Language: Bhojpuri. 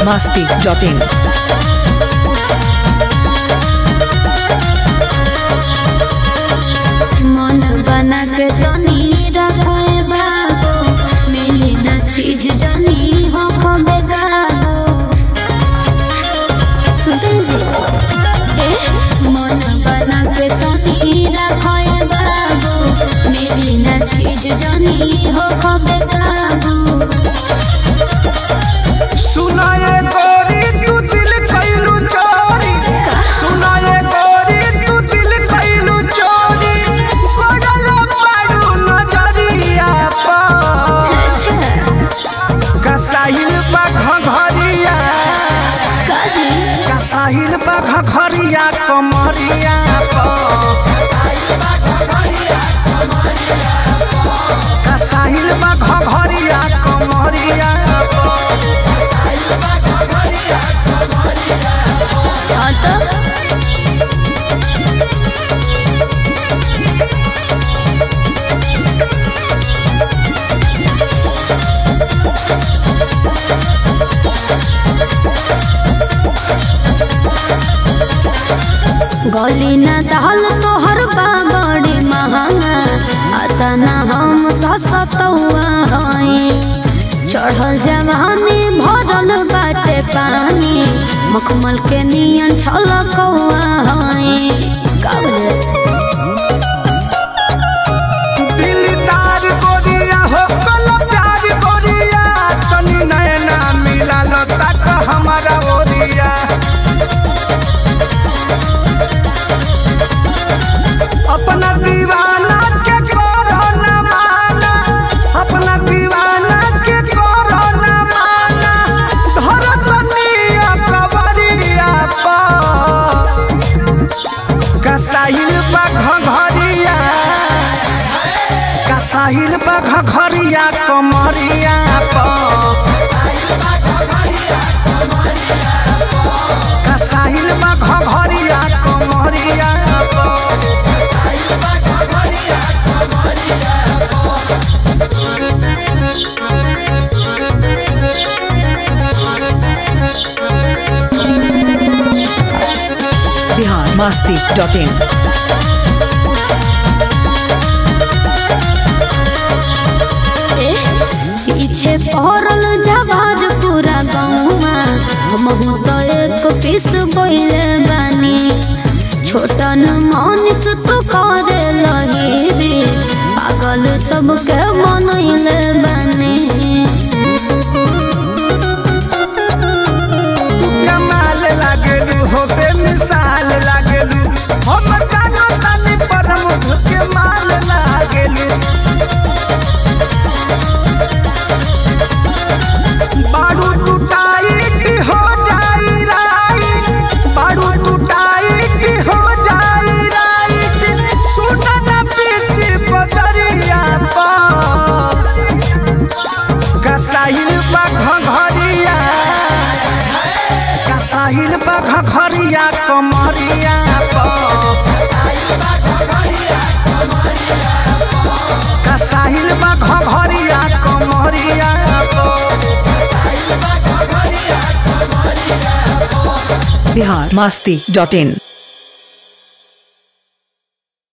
masti.in. मन बना के तनी रखे बाबू मिली न चीज जनी हो खबे गाबू सुनते जी ए मन बना के तनी रखे बाबू मिली न चीज जनी हो खबे गाबू सुनाए गोरी तू दिल कैलू चोरी सुनाए गोरी तू दिल कैलू चोरी पड़ल पाड़ू नजरिया पर अच्छा कसाहिल बा घघरिया काजी कसाहिल बा घघरिया कमरिया पर कसाहिल बा घघरिया कमरिया पर हाँ तो गली न दहल तोहर बा बड़ी महंगा आता न हम ससतौआ हई चढ़ल जवानी भरल बाटे पानी मखमल के नियन छलकौआ हई का बोले दिलदार गोरिया हो कल प्यार गोरिया तनी नैना मिला लो तक हमारा ओरिया अपना दीवाना के करो न माना अपना दीवाना के करो न माना धर तनिया कबरिया पर कसाइल बा घघरिया कसाहिल बा घघरिया कमरिया पर कसाहिल बा घघरिया कमरिया पर Bihar masti.in. ए, पीछे पहरल जवार पूरा गौवा हमहू तो एक पीस बोले बानी छोटन मनीष तू करे लही रे पागल सबके मनैले बानी तू कमाल लागेलू हो बेमिसाल लागेलू हम जानो तानी पर मुझ के माल लागेलू बारू टूटाइट हो जाई राइट बारू टूटाइट हो जाई राइट सुना ना पीछे बजरिया पर कसाइल बा घघरिया कसाहिल बा घघरिया कमरिया पर कसाहिल बा घघरिया कमरिया पर Bihar masti.in.